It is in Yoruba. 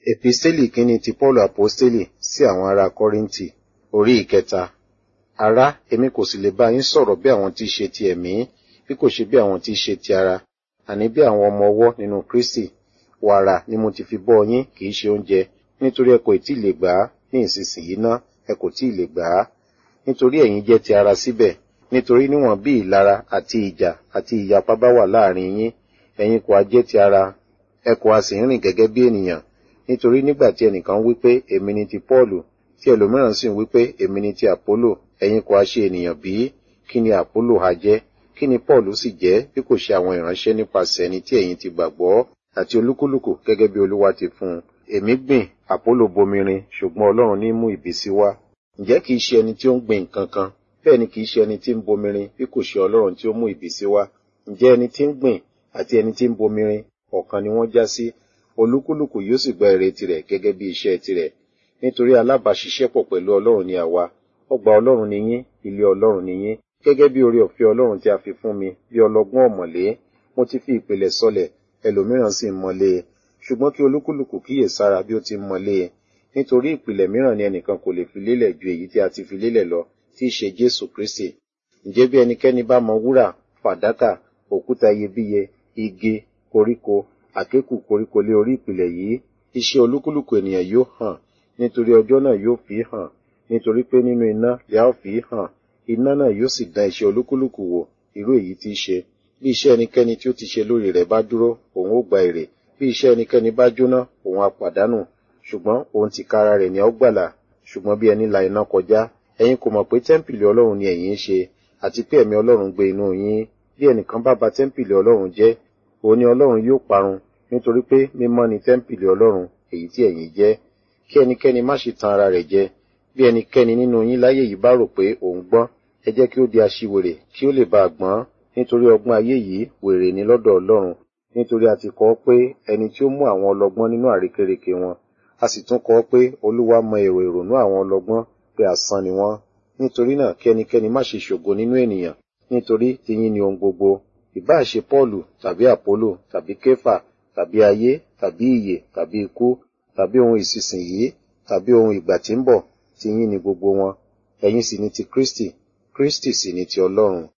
Episteli kínní ti Paulu Aposteli sí àwọn ará Kọ́ríńtì, orí ìkẹta. Ará, èmi kò sì lè bá yín sọ̀rọ̀ bí àwọn tí í ṣe ti ẹ̀mí, bí kò ṣe bí àwọn tí í ṣe ti ara, àní bí àwọn ọmọ ọwọ́ nínú Kristi. Wàrà ni mo ti fi bọ́ yín, kì í ṣe oúnjẹ, nítorí ẹ kò tí ì lè gbà á ní ìsinsìnyí ná, ẹ kò tí ì lè gbà á. Nítorí ẹ̀yin jẹ́ ti ara síbẹ̀, nítorí níwọ̀n bí ìlara àti ìjà àti ìyapa bá wà láàrin yín, ẹ̀yin kò ha jẹ́ ti ara, ẹ kò ha sì ń rìn gẹ́gẹ́ bí ènìyàn. Nítorí nígbà tí ẹnìkan wí pé èmi ni ti Pọ́ọ̀lù, tí ẹlòmíràn sì ń wí pé èmi ni ti Àpólò, ẹ̀yin kò ha ṣe ènìyàn bí? Kí ni Àpólò ha jẹ́? Kí ni Pọ́ọ̀lù sì jẹ́ bí kò ṣe àwọn ìránṣẹ́ nípasẹ̀ ẹni tí ẹ̀yin ti gbàgbọ́ àti olúkúlùkù gẹ́gẹ́ bí Olúwa ti fún un. Èmi gbìn, Àpólò bomirin, ṣùgbọ́n Ọlọ́run ní mú ìbísí wá. Ǹjẹ́ kìí ṣe ẹni tí ó ń gbìn nǹkan kan, bẹ́ẹ̀ ni kìí ṣe ẹni tí ń bomirin bí kò ṣe Ọlọ́run tí ó mú ìbísí wá. Ǹjẹ́ ẹni tí ń gbìn àti ẹni tí ń bomirin ọ̀kan ni wọ́n já sí, olúkúlùkù yóò sì gba èrè tirẹ̀ gẹ́gẹ́ bí iṣẹ́ tirẹ̀. Nítorí alábàáṣiṣẹ́pọ̀ pẹ̀lú Ọlọ́run ni àwa, ọgbà Ọlọ́run ni yín, ilé Ọlọ́run ni yín, gẹ́gẹ́ bí oore ọ̀fẹ́ Ọlọ́run tí a fi fún mi bí ọlọ́gbọ́n ọ̀mọ̀lé, mo ti fi ìpìlẹ̀ sọlẹ̀, ẹlòmíràn sì ń mọ́lé e. Ṣùgbọ́n kí olúkúlùkù kíyè sára bí ó ti ń mọ́lé e. Nítorí ìpìlẹ̀ mìíràn ni ẹnìkan kò lè fi lélẹ̀ ju èyí tí a ti fi lélẹ̀ lọ, tí í ṣe Jésù Kristi. Ǹjẹ́ bí ẹnikẹ́ni bá mọ wúrà, fàdákà, òkúta iyebíye, igi, koríko, àkékù koríko lé orí ìpìlẹ̀ yìí, iṣẹ́ olúkúlùkù ènìyàn yóò hàn, nítorí ọjọ́ náà yóò fi hàn, nítorí pé nínú iná lè a ó fi hàn, iná náà yóò sì dán iṣẹ́ olúkúlùkù wò, irú èyí tí í ṣe. Bí iṣẹ́ ẹnikẹ́ni tí ó ti ṣe lórí rẹ̀ bá dúró, òun ó gba èrè. Bí iṣẹ́ ẹnikẹ́ni bá jóná, òun á pàdánù. Ṣùgbọ́n òun tìkára rẹ̀ ni a ó gbàlà. Ṣùgbọ́n bí ẹni la iná kọjá, ẹ̀yin kò mọ̀ pé tẹ́ḿpìlì Ọlọ́run ni ẹ̀yin ń ṣe, àti pé ẹ̀mí Ọlọ́run gbé inú yín. Bí ẹnìkan bá ba tẹ́ḿpìlì Ọlọ́run jẹ́, òun ni Ọlọ́run yóò parun, nítorí pé mímọ́ ni tẹ́ḿpìlì Ọlọ́run, èyí tí ẹ̀yin jẹ́. Kí ẹnikẹ́ni má ṣe tan ara rẹ̀ jẹ. Bí ẹnikẹ́ni nínú yín láyé yìí bá rò pé òun gbọ́n, ẹ jẹ́ kí ó di aṣiwèrè, kí ó lè bá a gbọ́n, nítorí ọgbọ́n ayé yìí wèrè ni lọ́dọ̀ Ọlọ́run. Nítorí a ti kọ ọ́ pé ẹni tí ó mú àwọn ọlọ́gbọ́n nínú àrékérekè wọn, a sì tún kọ ọ́ pé Olúwa mọ èrò ìrònú àwọn ọlọ́gbọ́n pé asán ni wọ́n. Nítorí náà kí ẹnikẹ́ni má ṣe ṣògo nínú ènìyàn, nítorí tiyín ni ohun gbogbo. Ìbáà ṣe Pọ́ọ̀lù tàbí Àpólò tàbí Kéfà tàbí ayé tàbí ìyè tàbí ikú tàbí ohun ìsinsìnyí tàbí ohun ìgbà tí ń bọ̀, tiyín ni gbogbo wọn. Ẹ̀yin sì ni ti Kristi, Kristi sì ni ti Ọlọ́run.